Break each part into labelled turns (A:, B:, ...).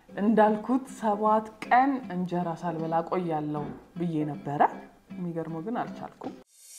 A: እንዳልኩት ሰባት ቀን እንጀራ ሳልበላ ቆያለሁ ብዬ ነበረ። የሚገርመው ግን አልቻልኩም።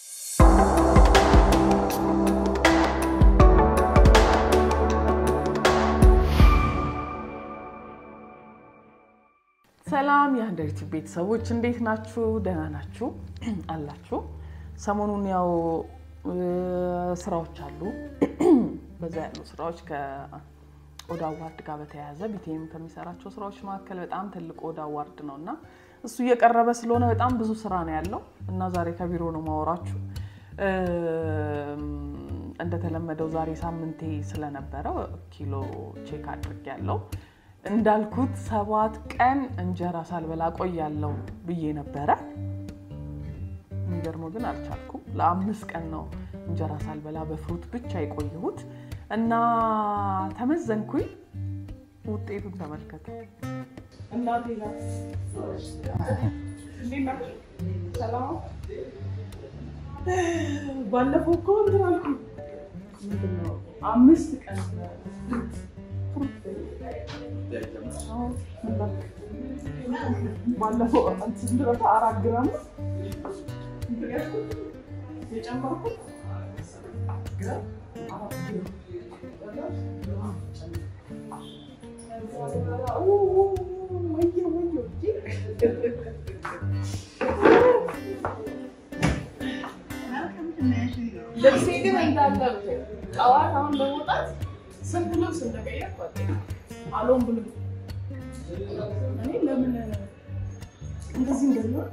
A: ሰላም የአንደሪቲ ቤተሰቦች እንዴት ናችሁ? ደህና ናችሁ አላችሁ? ሰሞኑን ያው ስራዎች አሉ። በዛ ያሉ ስራዎች ከኦዳ አዋርድ ጋር በተያያዘ ቢቴም ከሚሰራቸው ስራዎች መካከል በጣም ትልቅ ኦዳ አዋርድ ነው እና እሱ እየቀረበ ስለሆነ በጣም ብዙ ስራ ነው ያለው እና ዛሬ ከቢሮ ነው ማወራችሁ። እንደተለመደው ዛሬ ሳምንቴ ስለነበረ ኪሎ ቼክ አድርጌያለሁ። እንዳልኩት ሰባት ቀን እንጀራ ሳልበላ ቆያለሁ ብዬ ነበረ። የሚገርመው ግን አልቻልኩም። ለአምስት ቀን ነው እንጀራ ሳልበላ በፍሩት ብቻ የቆየሁት እና ተመዘንኩኝ። ውጤቱን ተመልከቱ። እናቴ ናት። ሰላም። ባለፈው እኮ እንትን አልኩኝ። አምስት ቀን ባለፈው ስንት አራት ግራም የጨመርኩት ልብሴ ግን እንዳለ ጠዋት አሁን ለመውጣት ስንት ልብስ እንደቀየርኩ አሎም ብሎ እኔ ለምን እንደዚህ እንደሚሆን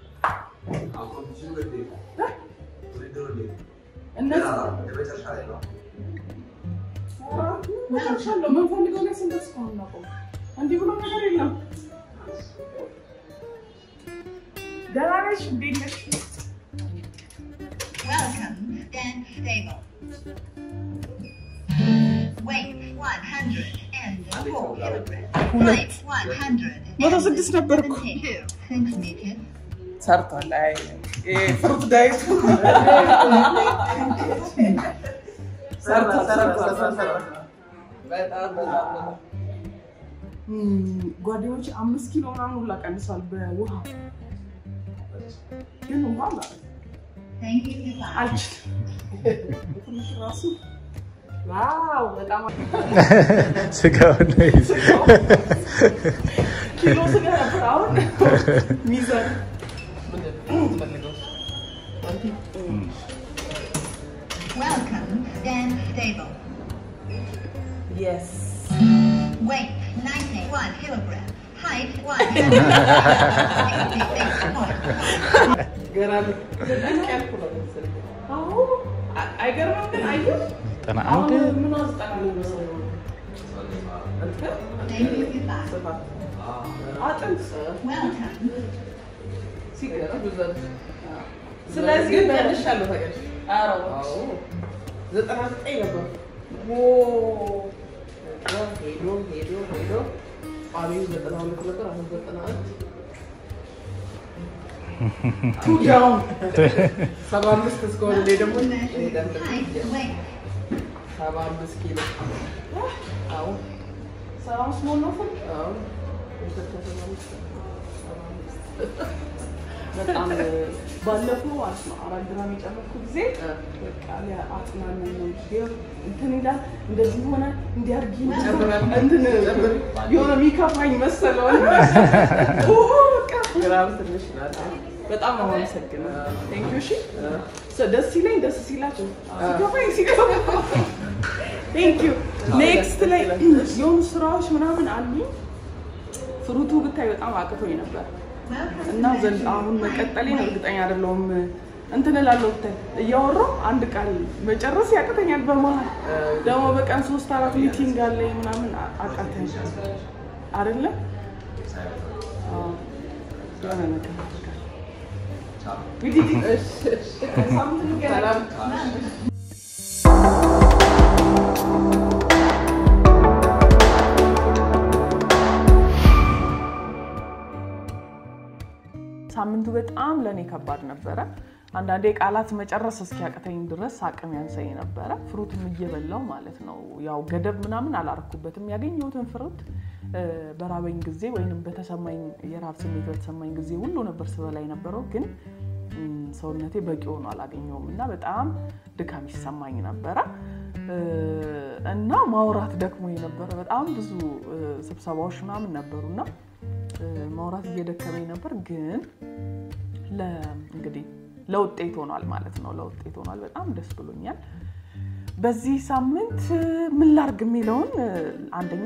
A: እነዚህሻለሁ የምንፈልገው ላይ ስንደርስ ከሆነ እናቆም። እንዲህ ብሎ ነገር የለም። ደህና ነሽ? እንዴት ነሽ?
B: Welcome, stand stable. Weight 104 kilograms. Height
A: 106 ነበርኩ።
B: 172 centimeters.
A: ሰርቷል። አይ ፍሩት ዳይት ጓደኞች አምስት ኪሎ ምናምን ሁላ ቀንሷል በውሃ ግን ውሃ ማለት
B: Thank you, goodbye.
A: አልችልም። ትንሽ ራሱ ዋው በጣም
C: ስጋውን ነው ይዞ
A: ኪሎ ስጋ ነበር። አሁን ሚዛን
B: Welcome, stand stable.
A: የስ
B: Weight 91 kilograms. Height 166
A: ገና ልክ ያልኩ ነው መሰለኝ። አዎ አ- አይገርምም ግን አየሁ
C: ዘጠና
A: አሁን
C: አንድ
A: ምን አስጠና ነው መሰለኝ እንትን
B: Thank you, goodbye.
A: ስፋት አጥንት
B: Welcome.
A: ሲገርም ብዛት ስለዚህ መልሻለሁ ታውቂያለሽ። ኧረ ዘጠና ዘጠኝ ነበር። ኦ ሄዶ ሄዶ ሄዶ አቤት ዘጠና ሁለት ነበር። አሁን ዘጠና አንድ ቱ ዳውን ሰባ አምስት እስከሆነ እኔ ደግሞ እሄዳለሁ።
B: Height, weight.
A: ሰባ አምስት ኪሎ አዎ ሰባ አምስት መሆን ነው ፍል አዎ ኢትዮጵያ ሰባ አምስት ሰባ አምስት በጣም ባለፈው ማለት ነው አራት ግራም የጨመርኩ ጊዜ በቃ አጥናን ነው እንትን ይላል እንደዚህ ሆነ እንዲያርጊ እንትን የሆነ የሚከፋኝ መሰለው ኦ፣ በቃ ግራም ትንሽ ናት። በጣም ነው የማመሰግነው። ቴንክ ዩ። እሺ ደስ ሲለኝ ደስ ሲላቸው ሲከፋኝ ሲከፋ ቴንክ ዩ። ኔክስት ላይ የሆኑ ስራዎች ምናምን አሉ። ፍሩቱ ብታይ በጣም አቅቶኝ ነበር
B: Welcome.
A: እና ዘንድ አሁን መቀጠሌን እርግጠኛ አይደለሁም። እንትን እላለሁ ብታይ እያወራሁ አንድ ቃል መጨረስ ያቅተኛል። በመሀል ደግሞ በቀን ሶስት አራት ሚቲንግ አለኝ ምናምን አ- አቃተኝ አይደለ አዎ፣ የሆነ ነገር አደርጋለሁ። እንግዲህ እሺ፣ እሺ፣ ሳምንት እንገናኝ። ሳምንቱ በጣም ለእኔ ከባድ ነበረ። አንዳንዴ ቃላት መጨረስ እስኪያቅተኝ ድረስ አቅም ያንሰኝ ነበረ። ፍሩትም እየበላው ማለት ነው። ያው ገደብ ምናምን አላረኩበትም። ያገኘሁትን ፍሩት በራበኝ ጊዜ ወይም በተሰማኝ የራብ ስሜት በተሰማኝ ጊዜ ሁሉ ነበር ስበላ የነበረው። ግን ሰውነቴ በቂ ሆኖ አላገኘውም እና በጣም ድካም ይሰማኝ ነበረ እና ማውራት ደክሞ ነበረ። በጣም ብዙ ስብሰባዎች ምናምን ነበሩና ማውራት እየደከመኝ ነበር ግን እንግዲህ ለውጤት ሆኗል ማለት ነው። ለውጤት ሆኗል። በጣም ደስ ብሎኛል። በዚህ ሳምንት ምን ላርግ የሚለውን አንደኛ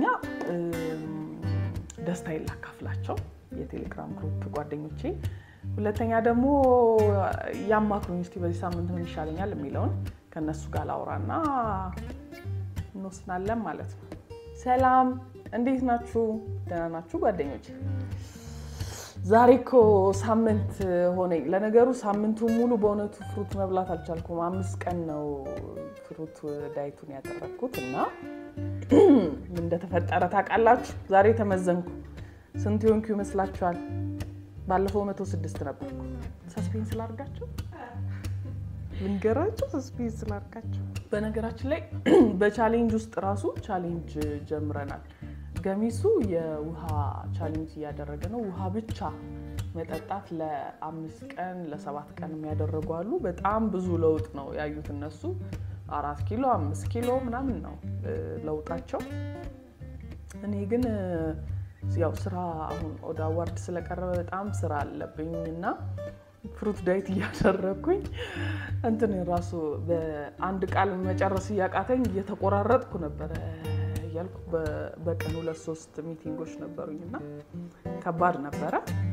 A: ደስታዬን ላካፍላቸው የቴሌግራም ግሩፕ ጓደኞቼ፣ ሁለተኛ ደግሞ ያማክሩኝ እስኪ በዚህ ሳምንት ምን ይሻለኛል የሚለውን ከእነሱ ጋር ላውራና እንወስናለን ማለት ነው። ሰላም፣ እንዴት ናችሁ? ደህና ናችሁ ጓደኞቼ? ዛሬ እኮ ሳምንት ሆነኝ። ለነገሩ ሳምንቱን ሙሉ በእውነቱ ፍሩት መብላት አልቻልኩም። አምስት ቀን ነው ፍሩት ዳይቱን ያደረግኩት እና ምን እንደተፈጠረ ታውቃላችሁ? ዛሬ ተመዘንኩ። ስንት የሆንኩ ይመስላችኋል? ባለፈው መቶ ስድስት ነበርኩ። ሰስፔንስ ላርጋቸው ልንገራቸው፣ ሰስፔንስ ላርጋቸው። በነገራችን ላይ በቻሌንጅ ውስጥ ራሱ ቻሌንጅ ጀምረናል። ገሚሱ የውሃ ቻሌንጅ እያደረገ ነው። ውሃ ብቻ መጠጣት ለአምስት ቀን ለሰባት ቀን የሚያደረጉ አሉ። በጣም ብዙ ለውጥ ነው ያዩት እነሱ። አራት ኪሎ አምስት ኪሎ ምናምን ነው ለውጣቸው። እኔ ግን ያው ስራ አሁን ወደ አዋርድ ስለቀረበ በጣም ስራ አለብኝ እና ፍሩት ዳይት እያደረግኩኝ እንትን ራሱ በአንድ ቃል መጨረስ እያቃተኝ እየተቆራረጥኩ ነበረ እያልኩ በቀን ሁለት ሶስት ሚቲንጎች ነበሩኝ እና ከባድ ነበረ።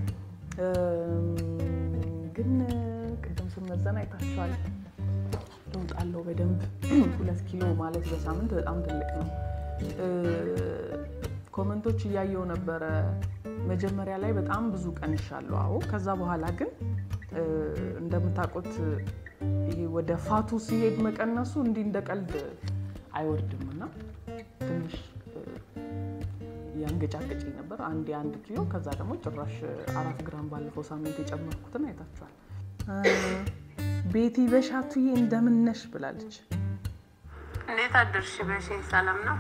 A: ግን ቅድም ስመዘን አይታችኋል። ለውጥ አለው በደንብ ሁለት ኪሎ ማለት በሳምንት በጣም ትልቅ ነው። ኮመንቶች እያየው ነበረ። መጀመሪያ ላይ በጣም ብዙ ቀንሻለሁ። አዎ ከዛ በኋላ ግን እንደምታውቁት ይሄ ወደ ፋቱ ሲሄድ መቀነሱ እንዲህ እንደ ቀልድ አይወርድም እና ትንሽ ያንገጫገጭኝ ነበር። አንድ የአንድ ኪሎ ከዛ ደግሞ ጭራሽ አራት ግራም ባለፈው ሳምንት የጨመርኩትን አይታችኋል። ቤቲ በሻቱዬ እንደምነሽ ብላለች።
D: እንዴት አደርሽ? በሽ ሰላም ነው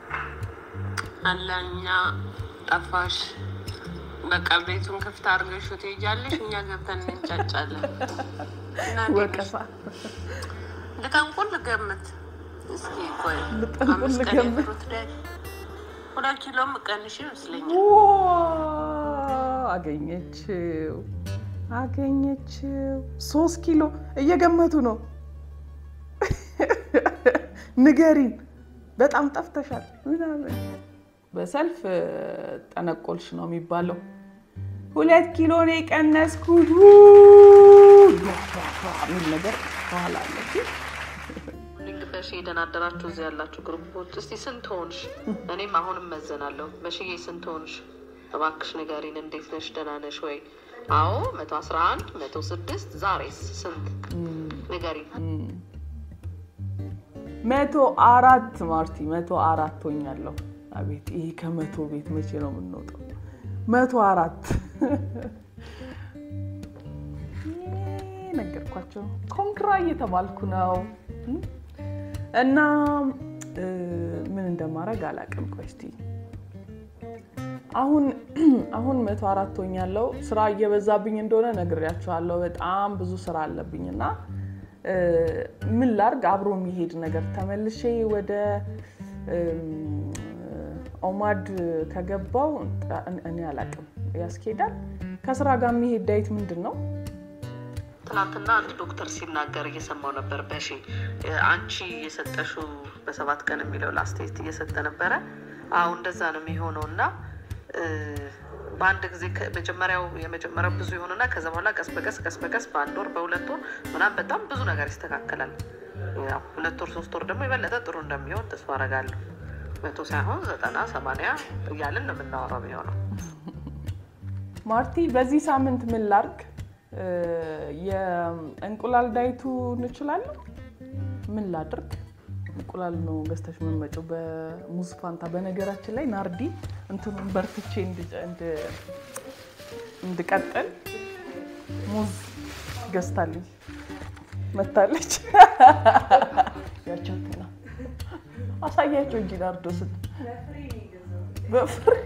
D: አለኛ ጠፋሽ። በቃ ቤቱን ክፍት አድርገሽ ትሄጃለሽ፣ እኛ ገብተን እንጫጫለን። እና እንዴት ነሽ?
A: ወቀሳ
D: ልጠንቁል ልገምት እስኪ ቆይ
A: ልጠንቁል
D: አምስት ቀን
A: ልገምት።
D: የፍሩት ዳይ ሁለት ኪሎ ምቀንሽ ይመስለኛል።
A: ዋው! አገኘችው አገኘችው። ሶስት ኪሎ እየገመቱ ነው። ንገሪን፣ በጣም ጠፍተሻል ምናምን። በሰልፍ ጠነቆልሽ ነው የሚባለው። ሁለት ኪሎ ነው የቀነስኩት የሚል ነገር ከኋላ አለች።
E: ሊንክ በሺ ደህና አደራችሁ እዚህ ያላችሁ ግሩፖች፣ እስቲ ስንት ሆንሽ? እኔም አሁንም መዘናለሁ። በሺዬ ስንት ሆንሽ? እባክሽ ንገሪን። እንዴት ነሽ? ደህና ነሽ ወይ? አዎ መቶ አስራ አንድ መቶ ስድስት ዛሬስ ስንት ንገሪን።
A: መቶ አራት ማርቲ መቶ አራት ሆኛለሁ። አቤት ይሄ ከመቶ ቤት መቼ ነው የምንወጣው? መቶ አራት ነገርኳቸው። ኮንግራ እየተባልኩ ነው እና እ ምን እንደማደርግ አላውቅም። ቆይ እስኪ አሁን አሁን መቶ አራት ሆኛለሁ። ስራ እየበዛብኝ እንደሆነ ነግሬያቸዋለሁ። በጣም ብዙ ስራ አለብኝ እና እ ምን ላርግ አብሮ የሚሄድ ነገር ተመልሼ ወደ እም፣ ኦማድ ከገባው እኔ አላውቅም ያስኬዳል። ከስራ ጋር የሚሄድ ዳይት ምንድን ነው?
E: ትናንትና አንድ ዶክተር ሲናገር እየሰማው ነበር። በሺ አንቺ የሰጠሽው በሰባት ቀን የሚለው ለአስተያየት እየሰጠ ነበረ። አሁ እንደዛ ነው የሚሆነው እና እ፣ በአንድ ጊዜ ከ- መጀመሪያው የመጀመሪያው ብዙ ይሆንና ከዛ በኋላ ቀስ በቀስ ቀስ በቀስ በአንድ ወር በሁለት ወር ምናምን በጣም ብዙ ነገር ይስተካከላል። ያው ሁለት ወር ሶስት ወር ደግሞ የበለጠ ጥሩ እንደሚሆን ተስፋ አደርጋለሁ። መቶ ሳይሆን ዘጠና ሰማንያ እያልን ነው የምናወራው የሚሆነው።
A: ማርቲ በዚህ ሳምንት ምን ላርግ? እ፣ የእንቁላል ዳይቱ እንችላለን። ምን ላድርግ? እንቁላል ነው ገዝተሽ የምትመጪው በሙዝ ፋንታ። በነገራችን ላይ ናርዲ እንትኑን በርትቼ እንድ- እንድ- እንድቀጥል ሙዝ ገዝታልኝ መታለች። ያቸውትና አሳያቸው እንጂ ናርዶስን በፍሬ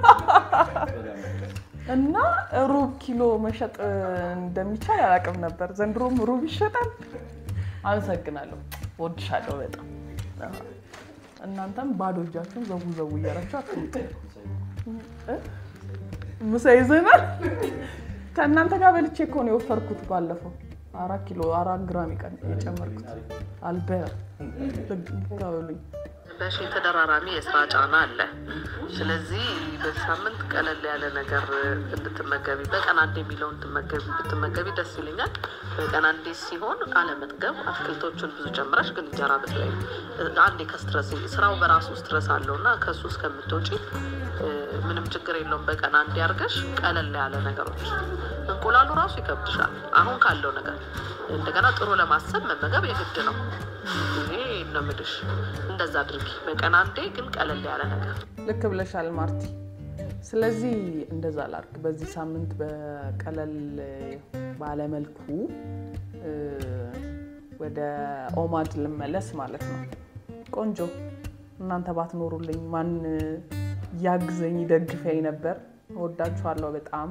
A: እና ሩብ ኪሎ መሸጥ እንደሚቻል አላውቅም ነበር። ዘንድሮም ሩብ ይሸጣል። አመሰግናለሁ፣ ወድሻለሁ በጣም እናንተም ባዶ እጃችሁን ዘቡ ዘቡ እያላችሁ አትምጡ። እ? ምሳ ይዘናል። ከእናንተ ጋር በልቼ እኮ ነው የወፈርኩት ባለፈው አራት ኪሎ አራት ግራም ይቀን የጨመርኩት አልበያ ልጋበሉኝ
E: በሺ ተደራራቢ የስራ ጫና አለ። ስለዚህ በዚህ ሳምንት ቀለል ያለ ነገር እንድትመገቢ በቀን አንድ የሚለውን ትመገቢ- ብትመገቢ ደስ ይለኛል። በቀን አንዴ ሲሆን አለመጥገብ፣ አትክልቶችን ብዙ ጨምረሽ ግን እንጀራ በተለይ አንዴ ከስትረስ ስራው በራሱ ስትረስ አለው እና ከእሱ እስከምትወጪ እ፣ ምንም ችግር የለውም። በቀን አንዴ አድርገሽ ቀለል ያለ ነገሮች እንቁላሉ ራሱ ይከብድሻል አሁን ካለው ነገር እንደገና ጥሩ ለማሰብ መመገብ የግድ ነው። ይሄ ነው የምልሽ። እንደዛ አድርጊ በቀን አንዴ ግን ቀለል ያለ ነገር
A: ልክ ብለሻል ማርቲ። ስለዚህ እንደዛ ላርግ። በዚህ ሳምንት በቀለል ባለመልኩ እ፣ ወደ ኦማድ ልመለስ ማለት ነው። ቆንጆ እናንተ ባትኖሩልኝ ማን ያግዘኝ ደግፈኝ ነበር። እወዳችኋለሁ በጣም።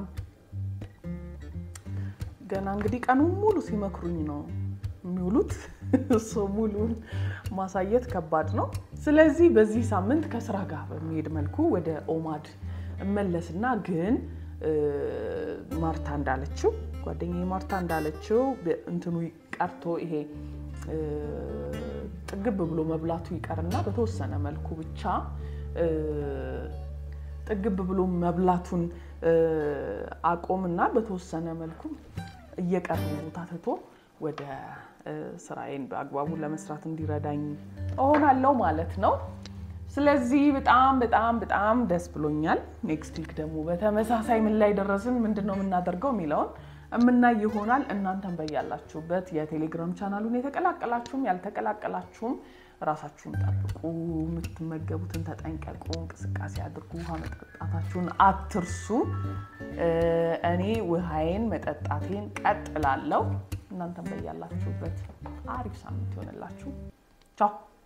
A: ገና እንግዲህ ቀኑን ሙሉ ሲመክሩኝ ነው የሚውሉት። እሱ ሙሉን ማሳየት ከባድ ነው። ስለዚህ በዚህ ሳምንት ከስራ ጋር በሚሄድ መልኩ ወደ ኦማድ እመለስና ግን እ፣ ማርታ እንዳለችው ጓደኛዬ ማርታ እንዳለችው በ- እንትኑ ቀርቶ ይሄ እ፣ ጥግብ ብሎ መብላቱ ይቀርና በተወሰነ መልኩ ብቻ እ፣ ጥግብ ብሎ መብላቱን እ፣ አቆምና በተወሰነ መልኩ እየቀረ ቦታ ትቶ ወደ እ፣ ስራዬን በአግባቡ ለመስራት እንዲረዳኝ እሆናለሁ ማለት ነው። ስለዚህ በጣም በጣም በጣም ደስ ብሎኛል። ኔክስት ዊክ ደግሞ በተመሳሳይ ምን ላይ ደረስን፣ ምንድን ነው የምናደርገው የሚለውን የምናይ ይሆናል። እናንተም በያላችሁበት የቴሌግራም ቻናሉን የተቀላቀላችሁም ያልተቀላቀላችሁም ራሳችሁን ጠብቁ፣ የምትመገቡትን ተጠንቀቁ፣ እንቅስቃሴ አድርጉ፣ ውሃ መጠጣታችሁን አትርሱ። እ፣ እኔ ውሃዬን መጠጣቴን ቀጥላለሁ። እናንተም በያላችሁበት አሪፍ ሳምንት ይሆንላችሁ። ቻው